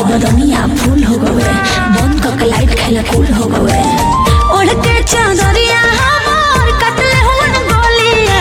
बदनिया फूल हो गए बंद करके लाइट खेला कूल हो गए ओढ़ के चादरिया हमार कटले हुन गोलिया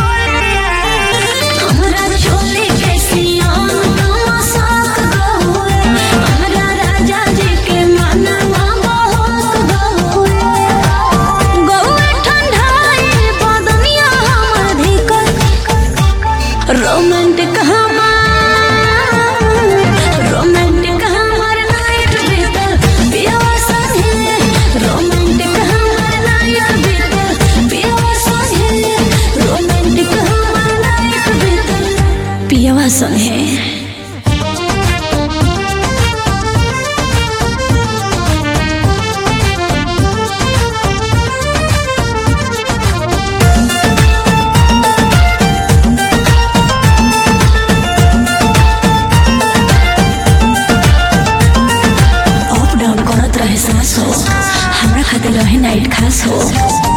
हमरा चोली के सियान साख गहुए हमरा राजा जी के मनवा बहुत गहुए गहुए ठंडाई बदनिया हमर धिकर रोमांटिक हमार रोमांटिक हमार नाइट भीतर पिया संगे रोमांटिक हमार नाइट भीतर पिया संगे रोमांटिक हमार नाइट भीतर पिया संगे अप डाउन करत रहे सांस हो हमरा खातिर रहे नाइट खास हो